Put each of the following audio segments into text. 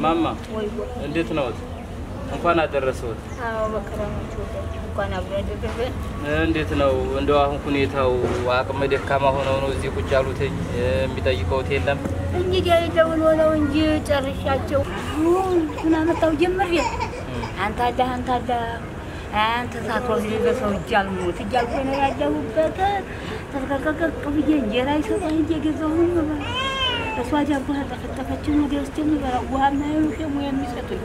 ማማ ወይ ወይ እንዴት ነዎት? እንኳን አደረሰዎት። አዎ በከረማችሁ እንኳን አብሮ ያደረገን። እንዴት ነው እንደው አሁን ሁኔታው? አቅመ ደካማ ሆነው ነው እዚህ ቁጭ ያሉትኝ? የሚጠይቀውት የለም? እንግዲህ አይደውል ሆነው እንጂ ጨርሻቸው ምን አመጣው ጀምሬ አንተ አለህ አንተ አለህ አንተ ሳትወስድ በሰው እጅ አልሞት እያልኩ ነው ያለሁበት። ተስቀቀቅ ብዬ እንጀራ ይሰጣኝ እየገዛሁ ነው የምበላው። እሷ ዳቦ ተጠፈጠፈችን ወደ ውስጥ የምበላው ውሃ ማየሉ ሸሙ የሚሰጡኝ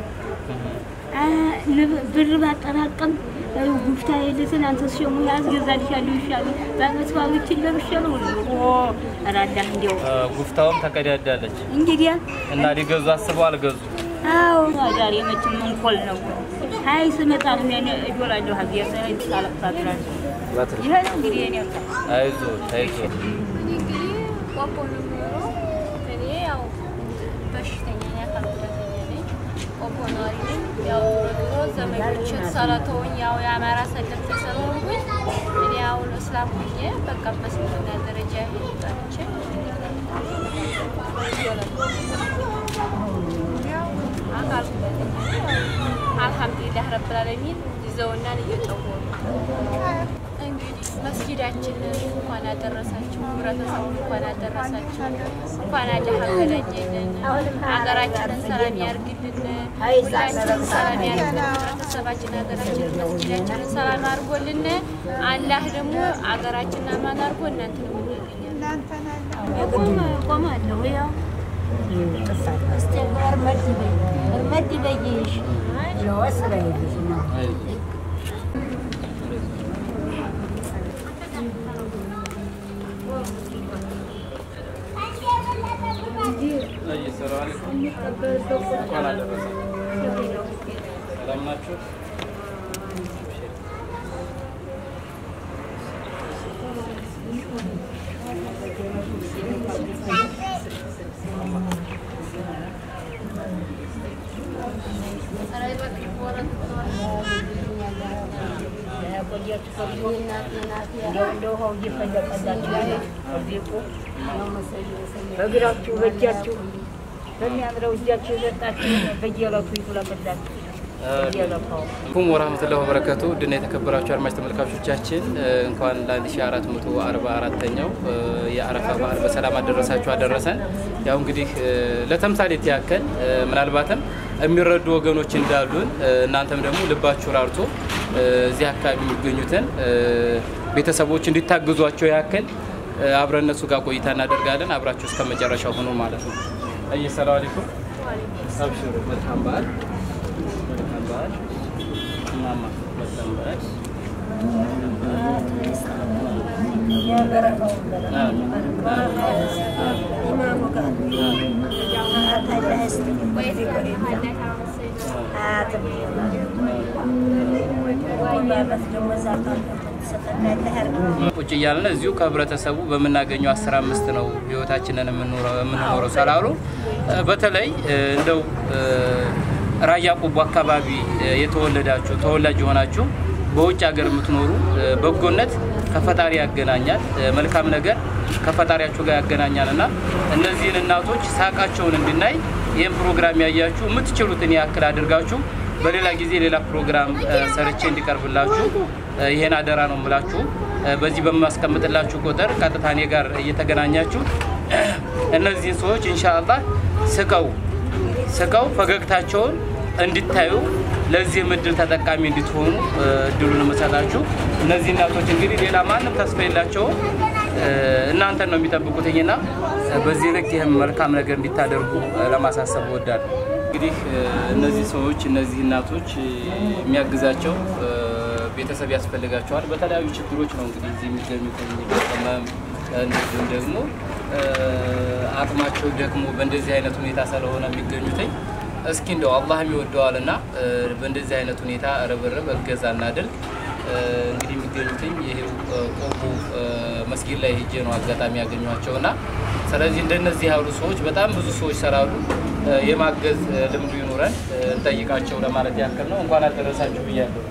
ብር ባጠራቀም ጉፍታ የለትን አንተ ሸሙ ያስገዛልሻለሁ ይሻሉ በአመት ባሎችን ለብሼ ነው ራዳህ እንዲያው ጉፍታውም ተቀዳዳለች እንግዲያ እና ሊገዙ አስበው አልገዙ። አዎ ዛሬ መቼም መንኮል ነው። አይ ስመጣ ነው ያኔ እዶላለሁ ሀገር ላይ ታለቅሳትራል። ይሄ ነው እንግዲህ የኔ ወጣ አይዞት አይዞት። እንግዲህ ቆቦ ነው የምኖረው። እኔ ያው በሽተኛ ነኝ፣ አካል ጉዳተኛ ነኝ። ቆቦ ነዋሪ ነኝ። ያው ዞሮ ዞሮ ዘመዶቼ ሰለተውኝ ያው የአማራ ሰለፍ ስለሆንኩኝ እኔ ያው እስላም ሆኜ በቃ በስምንተኛ ደረጃ ጠርቼ አካል ጉዳተኛ ነኝ። አልሐምዱሊላህ ረብል ዓለሚን ይዘውናል እየጠወሩ እንግዲህ መስጊዳችንን እንኳን አደረሳችሁ፣ ህብረተሰቡ እንኳን አደረሳችሁ፣ እንኳን አለ ሀገራችንን ሀገራችንን ሰላም ያርግልን፣ ሁላችንን ሰላም ያርግልን፣ ህብረተሰባችን ሀገራችንን መስጊዳችንን ሰላም አድርጎልን፣ አላህ ደግሞ ሀገራችንን አማን አድርጎ እናንተን ቆማለሁ ያው እስቲ እርመድ በይ እርመድ በይሽ ለወስራ ይልሽ ነው እንኳን አደረሰ። ሰላም ናችሁ? በእግራችሁ በእጃችሁ በሚያምረው እጃችሁ የሰጣችሁ በየዕለቱ ይፍለቅላችሁ። በየዕለታው አለይኩም ወራህመቱላሂ ወበረከቱ ድና የተከበራችሁ አድማጭ ተመልካቾቻችን እንኳን ለ1444ኛው የአረፋ በዓል በሰላም አደረሳችሁ አደረሰን። ያው እንግዲህ ለተምሳሌት ያክል ምናልባትም የሚረዱ ወገኖች እንዳሉን እናንተም ደግሞ ልባችሁ ራርቶ እዚህ አካባቢ የሚገኙትን ቤተሰቦች እንዲታግዟቸው ያክል አብረን እነሱ ጋር ቆይታ እናደርጋለን። አብራችሁ እስከ መጨረሻው ሆኖ ማለት ነው። አይ ሰላም አለይኩም አብሽሩ። መልካም በዓል መልካም በዓል ማማ መልካም በዓል ቁጭ እያልን እዚሁ ከህብረተሰቡ በምናገኘው አስራ አምስት ነው ህይወታችንን የምንኖረው ስላሉ በተለይ እንደው ራያ ቆቦ አካባቢ የተወለዳችሁ ተወላጅ የሆናችሁ በውጭ ሀገር የምትኖሩ በጎነት ከፈጣሪ ያገናኛል፣ መልካም ነገር ከፈጣሪያችሁ ጋር ያገናኛል እና እነዚህን እናቶች ሳቃቸውን እንድናይ ይህን ፕሮግራም ያያችሁ የምትችሉትን ያክል አድርጋችሁ በሌላ ጊዜ ሌላ ፕሮግራም ሰርቼ እንዲቀርብላችሁ ይሄን አደራ ነው የምላችሁ። በዚህ በማስቀምጥላችሁ ቁጥር ቀጥታ እኔ ጋር እየተገናኛችሁ እነዚህን ሰዎች ኢንሻአላህ ስቀው ስቀው ፈገግታቸውን እንድታዩ ለዚህ እድል ተጠቃሚ እንድትሆኑ እድሉን የምሰጣችሁ። እነዚህ እናቶች እንግዲህ ሌላ ማንም ተስፋ የላቸውም፣ እናንተን ነው የሚጠብቁትኝና በዚህ ልክ ይህም መልካም ነገር እንዲታደርጉ ለማሳሰብ እወዳለሁ። እንግዲህ እነዚህ ሰዎች እነዚህ እናቶች የሚያግዛቸው ቤተሰብ ያስፈልጋቸዋል። በተለያዩ ችግሮች ነው እንግዲህ እዚህ የሚገኙት በህመም እንደዚሁም ደግሞ አቅማቸው ደግሞ በእንደዚህ አይነት ሁኔታ ስለሆነ የሚገኙትኝ እስኪ እንደው አላህም ይወደዋል እና በእንደዚህ አይነት ሁኔታ ርብርብ እገዛ እናድርግ። እንግዲህ የሚገኙትኝ ይሄው ቆቦ መስጊድ ላይ ሄጄ ነው አጋጣሚ ያገኟቸው እና ስለዚህ እንደነዚህ ያሉ ሰዎች በጣም ብዙ ሰዎች ሰራሉ። የማገዝ ልምዱ ይኑረን እንጠይቃቸው ለማለት ያክል ነው። እንኳን አደረሳችሁ ብያለሁ።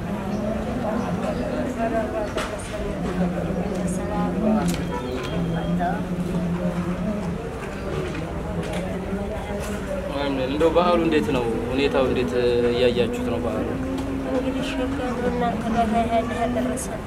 እንደው በዓሉ እንዴት ነው? ሁኔታው እንዴት እያያችሁት ነው? በዓሉ እንግዲህ ሸጋ እናንተ ጋር ያህል ያደረሰን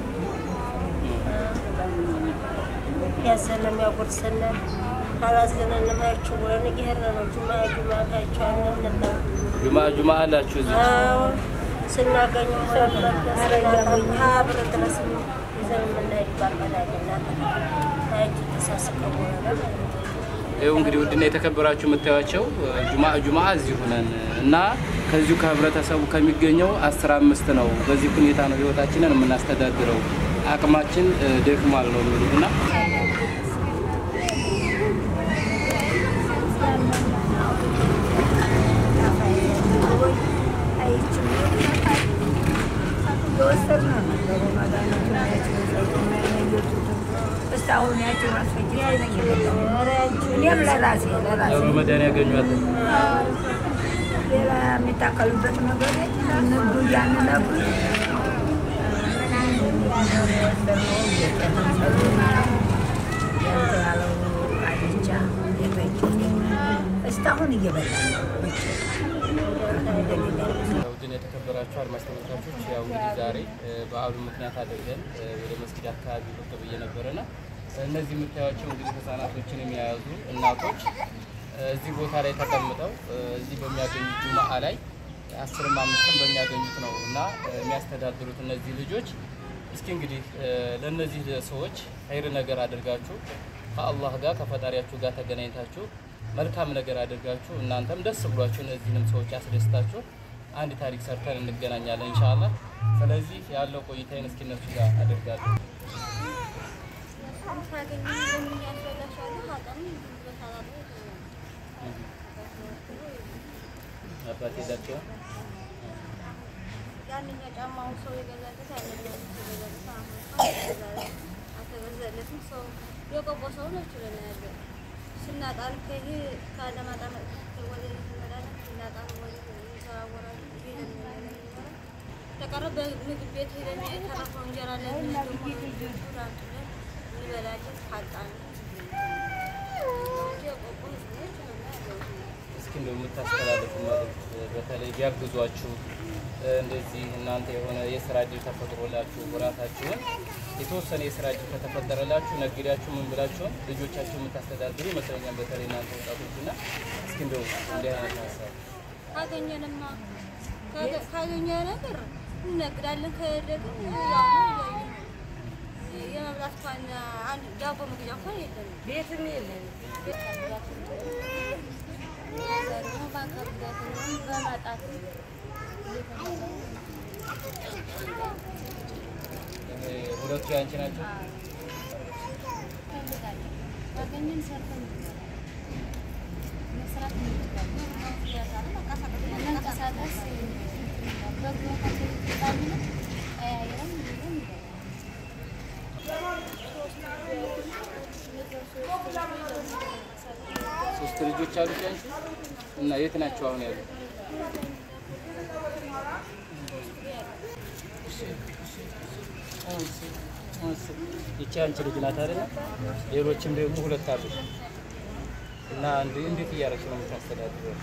ያዘነም ያጎርሰናል አላዘነንም አያችሁ ብለን እየሄድን ነው። ጁማ ጁማ ታያቸዋለን እና ጁማ ጁማ አላችሁ እዚህ አዎ ስናገኘው ስለመለስ ብር ድረስ ይዘን የምንሄድ ባርበላልና ታያችሁ ተሳስቀው ነገር ይኸው እንግዲህ ውድና የተከበራችሁ የምታዩቸው ጁማ ጁማ እዚሁ ነን እና ከዚሁ ከህብረተሰቡ ከሚገኘው አስራ አምስት ነው። በዚህ ሁኔታ ነው ህይወታችንን የምናስተዳድረው። አቅማችን እ፣ ደክሟል ነው የሚሉት እና ያሉ መድኃኒያ ያገኟል። ሌላ የሚታከሉበት ነገር ንግዱ ያን ነግሩ እስካሁን እየበላ ውድን የተከበራችሁ አድማጭ ተመልካቾች ያው እንግዲህ ዛሬ እ፣ በዓሉን ምክንያት አድርገን እ፣ ወደ መስጊድ አካባቢ ብቅ ብዬ ነበረና እነዚህ የምታዩቸው እንግዲህ ህጻናቶችን የያዙ እናቶች እ፣ እዚህ ቦታ ላይ ተቀምጠው እ፣ እዚህ በሚያገኙት ጁማአ ላይ አስርም አምስትም በሚያገኙት ነው እና እ፣ የሚያስተዳድሩት እነዚህ ልጆች እስኪ እንግዲህ እ፣ ለእነዚህ ሰዎች ኸይር ነገር አድርጋችሁ ከአላህ ጋር ከፈጣሪያችሁ ጋር ተገናኝታችሁ መልካም ነገር አድርጋችሁ እናንተም ደስ ብሏችሁ እነዚህንም ሰዎች አስደስታችሁ አንድ ታሪክ ሰርተን እንገናኛለን ኢንሻአላህ። ስለዚህ ያለው ቆይታዬን እስኪ እነሱ ጋር አደርጋለሁ። ሳገኝ ለምን ያስረዳሻለሁ? አጣም በሰላም አባቴ ዳቸው ያንኛው ጫማው ሰው የገዛለት ያንኛው ሰው የገዛለት አሁን አልተገዛለትም። ሰው የቆቦ ሰው ነው ችለን ያለ ስናጣን ከይሄ ከአለማጣ መጥተን ወደ እንመላለን ስናጣን ወደ እንዘዋወራለን። ይሄን ነው ተቀረ በምግብ ቤት ሄደን የተረፈው እንጀራ ለምን ደግሞ ራንት እንበላለን ካጣን እንጂ የቆቦ ህዝቦች ነው ያለው። እስኪ እንደው የምታስተላልፉ መልዕክት በተለይ ቢያግዟችሁ እ፣ እንደዚህ እናንተ የሆነ የስራ እድል ተፈጥሮላችሁ ራሳችሁን የተወሰነ የስራ እድል ከተፈጠረላችሁ ነግዳችሁ ምን ብላችሁን ልጆቻችሁ የምታስተዳድሩ ይመስለኛል። በተለይ እናንተ ወጣቶች እና እስኪ እንደው እንዲህ አይነት ሀሳብ ካገኘንማ ካገ- ካገኘ ነገር እነግዳለን። ከደግም ያው ነው እያየን የመብላት እንኳን አንድ ዳቦ መግዣ እንኳን የለንም። ቤትም የለን ደግሞ ባንከብዳትንም በማጣትም እ፣ ሁለቱ ያንቺ ናቸው። እንፈልጋለን። ካገኘን ሰርተን እንበላለን። መስራት እንችላለን። መንቀሳቀስ በጎ ካገኘን ቀያይረን ይዘን እንበላለን። ሶስት ልጆች አሉት ያንቺ እና የት ናቸው አሁን ያሉት? ይቺ አንቺ ልጅ ናት አይደለ? ሌሎችም ደግሞ ሁለት አሉ እና እንዴ- እንዴት እያደረግሽ ነው የምታስተዳድረው?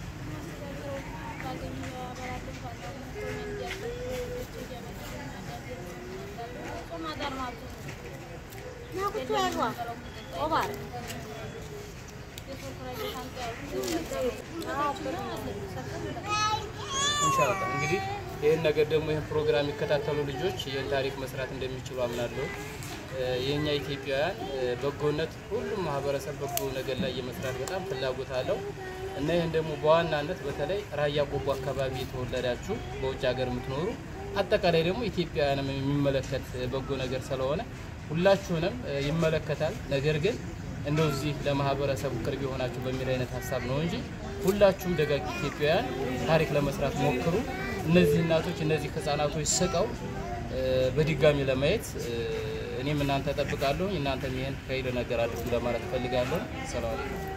ኢንሻአላህ እንግዲህ ይህን ነገር ደግሞ ይህን ፕሮግራም የሚከታተሉ ልጆች ይህን ታሪክ መስራት እንደሚችሉ አምናለሁ። እ፣ የእኛ ኢትዮጵያውያን እ፣ በጎነት ሁሉም ማህበረሰብ በጎ ነገር ላይ የመስራት በጣም ፍላጎት አለው እና ይህን ደግሞ በዋናነት በተለይ ራያ ቆቦ አካባቢ የተወለዳችሁ በውጭ ሀገር የምትኖሩ አጠቃላይ ደግሞ ኢትዮጵያውያንም የሚመለከት እ፣ በጎ ነገር ስለሆነ ሁላችሁንም እ፣ ይመለከታል። ነገር ግን እንደው እዚህ ለማህበረሰቡ ቅርብ የሆናችሁ በሚል አይነት ሀሳብ ነው እንጂ ሁላችሁም ደጋግ ኢትዮጵያውያን ታሪክ ለመስራት ሞክሩ። እነዚህ እናቶች እነዚህ ህጻናቶች ስቀው እ፣ በድጋሚ ለማየት እ፣ እኔም እናንተ ጠብቃለሁ። እናንተም ይሄን ከይል ነገር አድርጉ ለማለት እፈልጋለሁ። ሰላም አለይኩም።